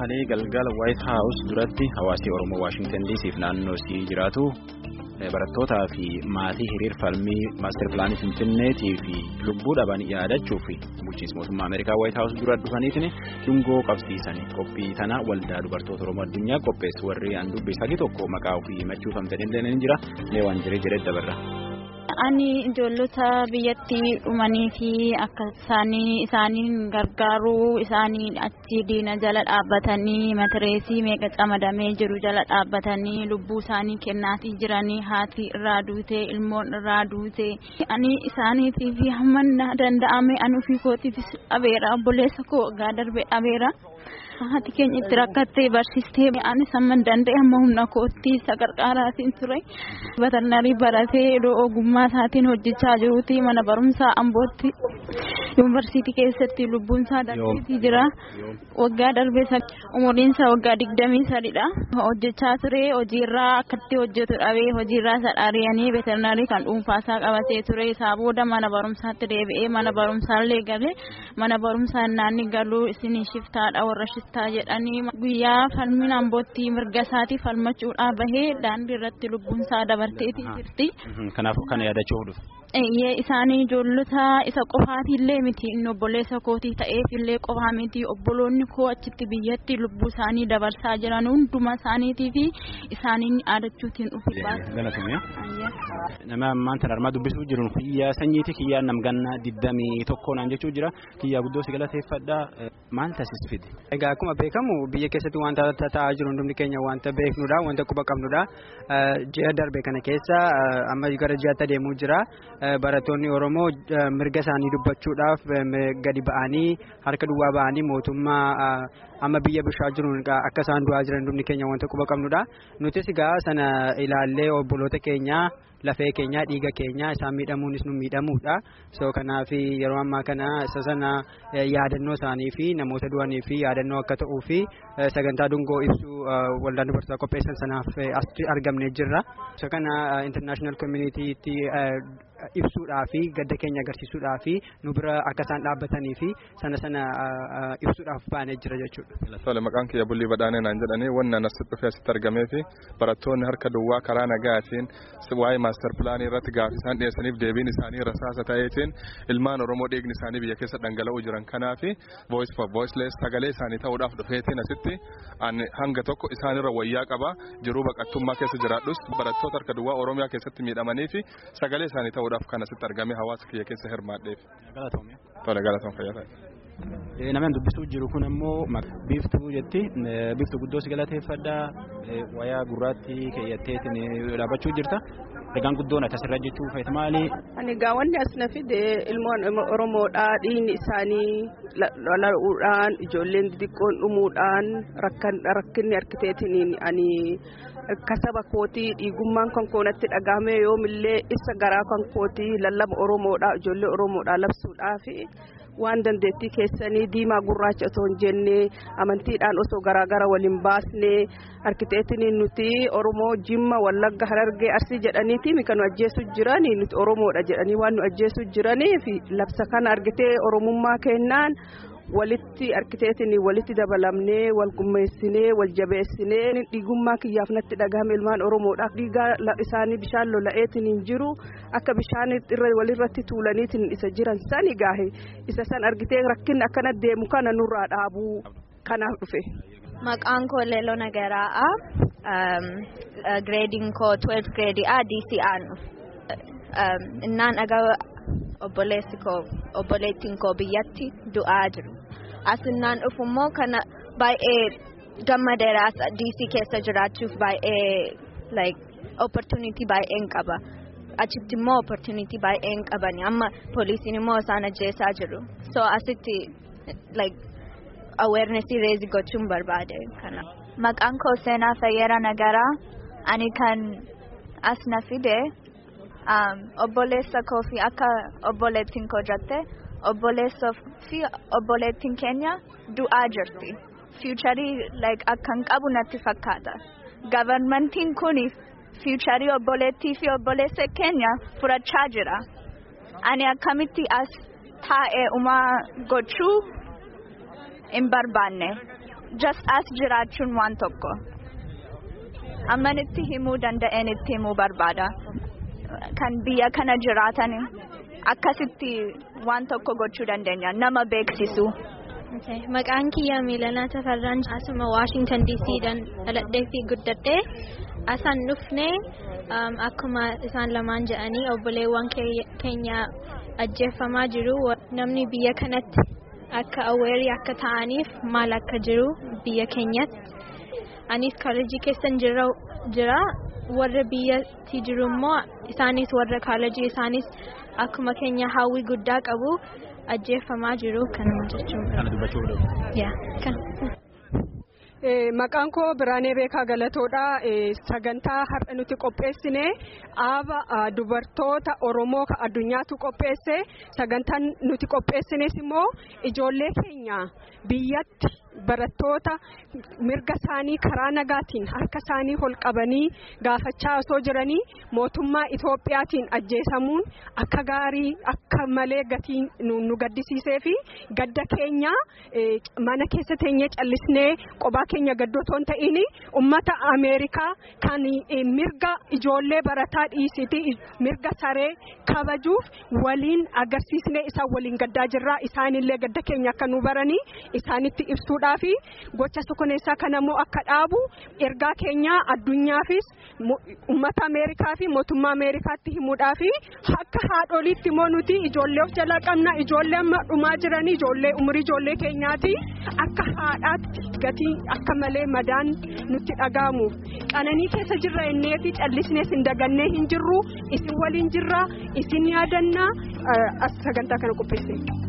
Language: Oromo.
kalee galgala White House duratti hawaasii Oromoo Waashingtan DC fi naannoo isii jiraatu barattootaa fi maatii hiriir falmii maaster pilaanii Finfinneetii fi lubbuu dhaban yaadachuu fi bulchiinsa mootummaa Ameerikaa White House dura dhufaniitiin dungoo qabsiisan qophii tana waldaa dubartoota Oromoo addunyaa qopheessu warri aan dubbisaa tokko maqaa ofii himachuufamte illee ni jira leewwan jiree jedhee dabarra. Ani ijoollota biyyatti dhumanii fi akka isaanii isaaniin gargaaruu isaanii achi diina jala dhaabbatanii matireesii meeqa camadamee jiru jala dhaabbatanii lubbuu isaanii kennaatii jiranii haati irraa duutee ilmoon irraa duutee ani isaaniitii fi hamma danda'ame ani ofii kootiifis dhabeera obboleessa koo waggaa darbee dhabeera. Haati keenya itti rakkattee barsiistee anis hamma danda'e hamma humna kootti isa gargaaraatiin ture. Batarnarii baratee iddoo ogummaa isaatiin hojjechaa jiruuti mana barumsaa Ambootti yuunivarsiitii keessatti lubbuun isaa darbeetii jira. Waggaa darbee umuriin isaa waggaa digdamii sadidha. Hojjechaa ture hojiirraa akkatti hojjetu dhabee hojiirraa isa dhaariyanii veterinarii kan dhuunfaa isaa qabatee ture isaa booda mana barumsaatti deebi'ee mana barumsaallee galee mana barumsaa naanni galuu isin shiftaadha warra shiftaa jedhanii guyyaa falmiin ambootti mirga isaatii falmachuudhaa bahee daandii irratti lubbuun isaa dabarteetii jirti. Kanaaf kana yaadachuuf dhufu. Eeyyee isaanii ijoollota isa qofaatiillee miti inni obboleessa kootii ta'eefillee qofaa miti obboloonni koo achitti biyyatti lubbuu isaanii dabarsaa jiran hunduma isaaniitii fi isaaniin yaadachuutiin dhufi Nama maanta armaa dubbisuu jiru kiyyaa sanyiiti kiyyaa namgannaa digdamii tokko naan jechuu jira kiyyaa guddoo si galateeffadhaa maal taasisa fide. Egaa akkuma beekamu biyya keessatti wanta ta'aa jiru hundumni keenya wanta beeknudha wanta quba qabnudha ji'a darbe kana keessa amma gara ji'aatti adeemuu jira. Barattoonni Oromoo mirga isaanii dubbachuudhaaf gadi ba'anii harka duwwaa ba'anii mootummaa amma biyya bishaa jiruun akka isaan du'aa jiran hundumni keenya wanta quba qabnudha. Nutis egaa sana ilaallee obboloota keenya lafee keenya dhiiga keenya isaan miidhamuunis nu miidhamuudha. So kanaaf yeroo ammaa kana isa sana yaadannoo isaanii fi namoota du'anii fi yaadannoo akka ta'uu fi sagantaa dungoo ibsu waldaan dubartoota qopheessan sanaaf asitti argamnee jirra. So kana international communitytti ibsuudhaa fi gadda keenya agarsiisuudhaa fi nu bira akka isaan dhaabbatanii fi sana sana ibsuudhaaf baanee jira jechuudha. Tole maqaan kiyya bullii badhaanee naan jedhanii wanna asitti dhufee asitti argamee fi barattoonni harka duwwaa karaa nagaatiin waa'ee maaster pilaanii irratti gaaffii isaan dhiyeessaniif deebiin isaanii rasaasa ta'eetiin ilmaan Oromoo dhiigni isaanii biyya keessa dhangala'uu jiran kanaa fi voice for voiceless sagalee isaanii ta'uudhaaf dhufeetiin asitti hanga tokko isaanirra wayyaa qaba jiruu baqattummaa keessa jiraadhus barattoota harka duwwaa Oromiyaa keessatti miidhamanii fi sagalee isaanii ta'uudhaaf kan asitti argame hawaasa kiyya keessa hirmaadheef. Tole galatoom fayyaa Namni dubbisuu jiru kun ammoo biiftuu jetti biiftuu guddoo si galateeffadhaa wayaa gurraatti keeyyatteetiin dhaabbachuu jirta. Egaan guddoon akkasirra jechuu feet maali? Ani egaa wanni as na fide ilmoon Oromoodhaa dhiigni isaanii lola'uudhaan ijoolleen xixiqqoon dhumuudhaan rakkinni harkiteetiin ani kasaba kootii dhiigummaan kan koonatti dhagahame yoomillee ibsa garaa kan kootii lallaba Oromoodhaa ijoollee Oromoodhaa labsuudhaa fi waan dandeettii keessanii diimaa gurraacha osoo hin jenne amantiidhaan osoo garaagara waliin baasne arkiteektiniin nuti oromoo jimma wallagga harargee arsii jedhaniiti kan nu ajjeesu jiranii nuti oromoodha jedhanii waan nu ajjeesu jiranii fi labsa kana argitee oromummaa kennaan walitti arkiteektiniin walitti dabalamnee wal gummeessinee wal jabeessinee dhiigummaa kiyyaaf natti dhagahame ilmaan oromoodhaaf dhiigaa isaanii bishaan lola'eetiin jiru akka bishaan walirratti tuulaniitiin isa jiran sani gaahe isa san argitee rakkinni akkana deemu kana nurraa dhaabuu kanaaf dhufe. Maqaan koo Leeloo Nagaraa'aa. Gireediin koo 12 gireediidha DC'aan. Innaan dhagaa obboleessi koo obboleettiin koo biyyatti du'aa jiru. Asinnaan dhufummoo kana baay'ee gammadeera as DC keessa jiraachuuf baay'ee like opportunity baay'een qaba. Achitti immoo opportunity baay'een qabani amma poolisiin immoo isaan ajjeesaa jiru. So asitti like awareness raise gochuun barbaade kana. Maqaan koo seenaa Fayyera Nagaraa ani kan as na fide obboleessa koo fi akka obboleettiin koo jette obboleessa fi obboleettiin keenya du'aa jirti. Fiicharii like akkan qabu natti fakkaata. Gavarmentiin kun fiicharii obboleettii fi obboleessa keenya furachaa jira. Ani akkamitti as taa'ee umaa gochuu hin barbaanne. just as jiraachuun waan tokko ammanitti himuu danda'een itti himuu barbaada kan biyya kana jiraatan akkasitti waan tokko gochuu dandeenya nama beeksisu. Maqaan kiyya Miilanaa Tafarraan asuma Waashingtan DC'dhaan dhaladhee fi guddadhee asaan dhufnee akkuma isaan lamaan jedhanii obboleewwan keenya ajjeefamaa jiru namni biyya kanatti akka aweerii akka ta'aniif maal akka jiru biyya keenyatti anis kaalejii keessan jira warra biyyatti jiru immoo isaanis warra kaalejii isaanis akkuma keenya hawwii guddaa qabu. ajjeefamaa jiru kan jechuun Kana dubbachuu Maqaan koo Biraanee Beekaa Galatoodha. Sagantaa har'a nuti qopheessine aaba dubartoota Oromoo addunyaatu qopheesse. Sagantaan nuti qopheessines immoo ijoollee keenya biyyatti barattoota mirga isaanii karaa nagaatiin harka isaanii ol qabanii gaafachaa osoo jiranii mootummaa Itoophiyaatiin ajjeesamuun akka gaarii akka malee gatii nu gaddisiisee fi gadda keenya mana keessa teenyee callisnee qophaa keenya gaddootoon ta'in ummata Ameerikaa kan mirga ijoollee barataa dhiisiti mirga saree kabajuuf waliin agarsiisnee isaan waliin gaddaa jirra isaanillee gadda keenya akka nu baranii isaanitti ibsuudha. fi gocha suukaneessaa kana immoo akka dhaabu ergaa keenya addunyaafis ummata ameerikaa fi mootummaa ameerikaatti himuudhaa fi akka haadholiitti immoo nuti ijoollee of jalaa qabna ijoollee amma dhumaa jiranii ijoollee umurii ijoollee keenyaati akka haadhaatti gatii akka malee madaan nutti dhaga'amuuf qananii keessa jirra innee fi callisnees hin dagannee hin jirru isin waliin jirra isin yaadannaa sagantaa kana qopheesse.